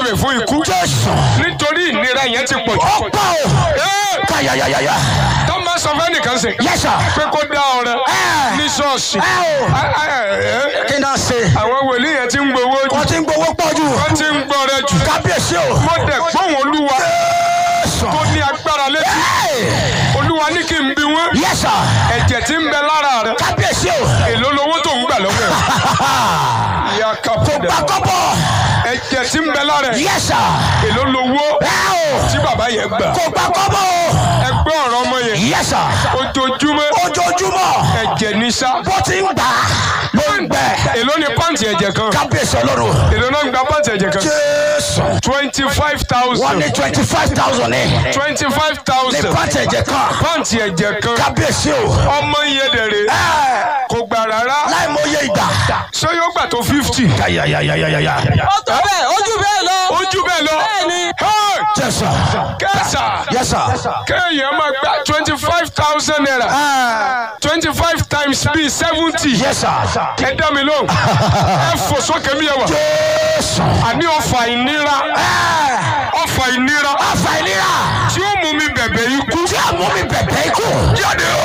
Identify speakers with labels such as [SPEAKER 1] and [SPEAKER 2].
[SPEAKER 1] bẹ̀bẹ̀ fún ikú
[SPEAKER 2] jésù
[SPEAKER 1] nítorí ìnira yẹn ti pọ̀ jù.
[SPEAKER 2] ó pọ̀ o
[SPEAKER 1] Ẹ́,
[SPEAKER 2] káyàyàyàyà
[SPEAKER 1] tó máa sọ fẹ́ nìkan sè
[SPEAKER 2] yẹ́sà
[SPEAKER 1] pé kó dá ọrẹ
[SPEAKER 2] ẹ
[SPEAKER 1] ní ṣọ́ọ̀ṣì.
[SPEAKER 2] ẹ o
[SPEAKER 1] Á- á- ẹ́,
[SPEAKER 2] kí náà ṣe
[SPEAKER 1] àwọn wòlíì yẹn ti ń gbowó jù
[SPEAKER 2] wọ́n ti ń gbowó pọ̀ jù
[SPEAKER 1] wọ́n ti ń gbọ́rẹ jù.
[SPEAKER 2] kábíyèsí o
[SPEAKER 1] mo dẹ̀ gbóhùn olúwa
[SPEAKER 2] jésù
[SPEAKER 1] tó ní agbára létí olúwa ní kí n bi wọ́n
[SPEAKER 2] yẹ́sà
[SPEAKER 1] ẹ̀jẹ̀ tí ń bẹ lára rẹ̀
[SPEAKER 2] kábíyèsí o
[SPEAKER 1] èló lowó tó ń gbà lọ́wọ́ ẹ̀. ìyá kápẹ́dà
[SPEAKER 2] gbàkọ́bọ̀
[SPEAKER 1] ẹ̀jẹ̀ tí ń bẹ lára ẹ̀
[SPEAKER 2] yẹ́sà
[SPEAKER 1] èló lowó
[SPEAKER 2] ẹ o
[SPEAKER 1] tí bàbá yẹn gbà.
[SPEAKER 2] kò gbàkọ́bọ̀ o
[SPEAKER 1] ẹ gbọ́ ọ̀rọ̀ ọmọ yẹn
[SPEAKER 2] yẹ́sà
[SPEAKER 1] ojoojúmọ́
[SPEAKER 2] ojoojúmọ́
[SPEAKER 1] ẹ̀jẹ̀ ní sá.
[SPEAKER 2] bó ti ń gbà ló ń gbẹ
[SPEAKER 1] èló ni pàǹtì ẹ̀jẹ̀ kan
[SPEAKER 2] kábíyèsí ọlọ́run
[SPEAKER 1] èló náà ń gba pàǹtì ẹ̀jẹ̀ kan.
[SPEAKER 2] jésù
[SPEAKER 1] twenty five
[SPEAKER 2] wọ́n
[SPEAKER 1] thousand
[SPEAKER 2] ní twenty five thousand ní
[SPEAKER 1] twenty five
[SPEAKER 2] ní
[SPEAKER 1] thousand
[SPEAKER 2] pàǹtì ẹ̀jẹ̀ kan
[SPEAKER 1] pàǹtì ẹ̀jẹ̀ kan
[SPEAKER 2] kábíyèsí o
[SPEAKER 1] ọmọ yẹn dẹ̀rẹ̀
[SPEAKER 2] ẹ
[SPEAKER 1] kò gbà rárá
[SPEAKER 2] láì mọ iye ìgbà.
[SPEAKER 1] ṣé yóò gbà tó fifty.
[SPEAKER 2] yàyàyàyàyà.
[SPEAKER 3] ó tó bẹ́ẹ̀ ojú bẹ́ẹ̀ lọ.
[SPEAKER 1] ojú bẹ́ẹ̀ lọ.
[SPEAKER 3] Bẹ́ẹ̀ni.
[SPEAKER 1] Hey!
[SPEAKER 2] jẹ́sà
[SPEAKER 1] kẹsà
[SPEAKER 2] yẹ́sà.
[SPEAKER 1] kéèyàn máa gba twenty five thousand naira twenty five times bíi seventy.
[SPEAKER 2] yẹ́sà.
[SPEAKER 1] ẹ dá mi lóhùn ẹ fò sókè mi yẹ wà.
[SPEAKER 2] jésù.
[SPEAKER 1] àní ọfà ìnira ọfà ìnira
[SPEAKER 2] ọ̀fà ìlera
[SPEAKER 1] tí ó mú mi bẹ̀bẹ̀ ikú
[SPEAKER 2] tí a mú mi bẹ̀bẹ̀ ikú.
[SPEAKER 1] jáde o.